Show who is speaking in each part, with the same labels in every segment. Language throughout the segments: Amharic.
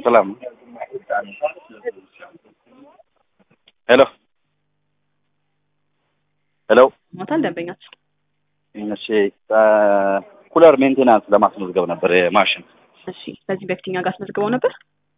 Speaker 1: ሰላም ሄሎ ሄሎ
Speaker 2: ሞታል ደንበኛችን
Speaker 1: እሺ ኩለር ሜንቴናንስ ለማስመዝገብ ነበር የማሽን
Speaker 2: እሺ በዚህ በፊት እኛ ጋር አስመዝግበው ነበር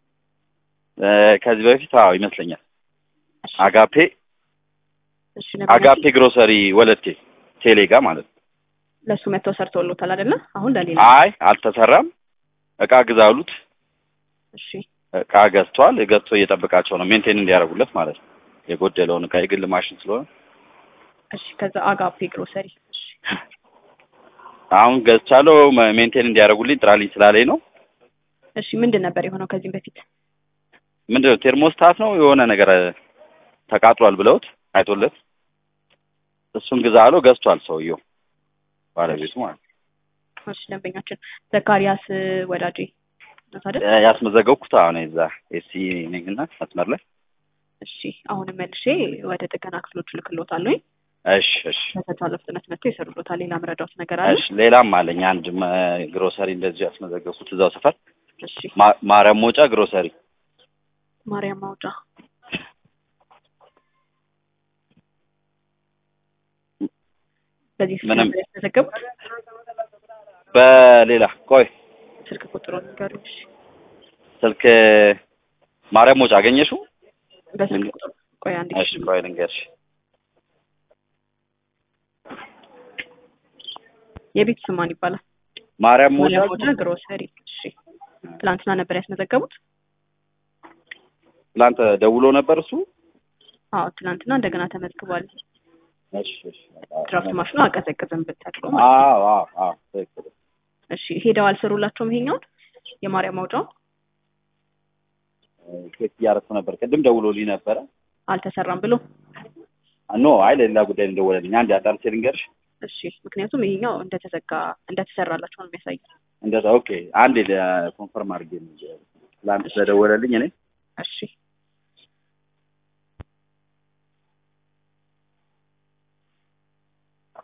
Speaker 1: ከዚህ በፊት አዎ ይመስለኛል
Speaker 2: እሺ
Speaker 1: አጋፔ
Speaker 2: እሺ ደንበኛችን
Speaker 1: አጋፔ ግሮሰሪ ወለቴ ቴሌ ጋር ማለት ነው
Speaker 2: ለእሱ መጥተው ሰርተውሎታል አይደለ አሁን ለሌላ
Speaker 1: አይ አልተሰራም እቃ ግዛ አሉት
Speaker 2: እሺ
Speaker 1: እቃ ገዝቷል ገዝቶ እየጠበቃቸው ነው ሜንቴን እንዲያደርጉለት ማለት ነው የጎደለውን እቃ የግል ማሽን ስለሆነ
Speaker 2: እሺ ከዛ አጋፔ ግሮሰሪ እሺ
Speaker 1: አሁን ገዝቻለሁ መ- ሜንቴን እንዲያደርጉልኝ ጥራልኝ ስላለኝ ነው
Speaker 2: እሺ ምንድን ነበር የሆነው ከዚህም በፊት
Speaker 1: ምንድነው ቴርሞስታት ነው የሆነ ነገር ተቃጥሏል ብለውት አይቶለት እሱን ግዛ አለው ገዝቷል ሰውየው ባለቤቱ ማለት ነው
Speaker 2: እሺ ደንበኛችን ዘካሪያስ ወዳጄ ነው አይደል
Speaker 1: እ ያስመዘገብኩት አሁን እዛ ኤሲ ነኝና መስመር ላይ
Speaker 2: እሺ አሁንም መልሼ ወደ ጥገና ክፍሎች ልክሎታለሁ
Speaker 1: እሺ እሺ
Speaker 2: በተቻለ ፍጥነት መጥተው ይሰሩሎታል ሌላ መረዳት ነገር አለ
Speaker 1: እሺ ሌላም አለኝ አንድ መ- ግሮሰሪ እንደዚሁ ያስመዘገብኩት እዛው ሰፈር
Speaker 2: እሺ
Speaker 1: ማ- ማርያም መውጫ ግሮሰሪ
Speaker 2: ማርያም ማውጫ በዚህ ስልክ
Speaker 1: ምንም-
Speaker 2: ነበር ያስመዘገቡት
Speaker 1: በሌላ ቆይ
Speaker 2: ስልክ ቁጥሩን ንገሩኝ እሺ
Speaker 1: ስልክ ማርያም መውጫ አገኘሽው
Speaker 2: በስልክ ቁጥሩ ቆይ አንዴ
Speaker 1: እሺ ቆይ ልንገርሽ
Speaker 2: የቤት ስም ማን ይባላል
Speaker 1: ማርያም መውጫ
Speaker 2: ማርያም ማውጫ ግሮሰሪ እሺ ትላንትና ነበር ያስመዘገቡት
Speaker 1: ትላንት ደውሎ ነበር እሱ
Speaker 2: አዎ ትላንትና እንደገና ተመዝግቧል
Speaker 1: እሺ እሺ
Speaker 2: ድራፍት ማሽኑ አቀዘቅዝም ብትተክሎ ማለት ነው
Speaker 1: አዎ አዎ አዎ ትክክል
Speaker 2: እሺ ሄደው አልሰሩላቸውም ይሄኛውን የማርያም ማውጫው
Speaker 1: ቼክ እያደረኩ ነበር ቅድም ደውሎልኝ ነበረ
Speaker 2: አልተሰራም ብሎ
Speaker 1: ኖ አይ ለሌላ ጉዳይ ነው ደወለልኝ አንድ አጣርቼ ልንገርሽ
Speaker 2: እሺ ምክንያቱም ይሄኛው እንደተዘጋ እንደተሰራላቸው ነው የሚያሳየው
Speaker 1: እንደዛ ኦኬ አንዴ ኮንፈርም አድርጌ ነው ትላንት ስለደወለልኝ እኔ
Speaker 2: እሺ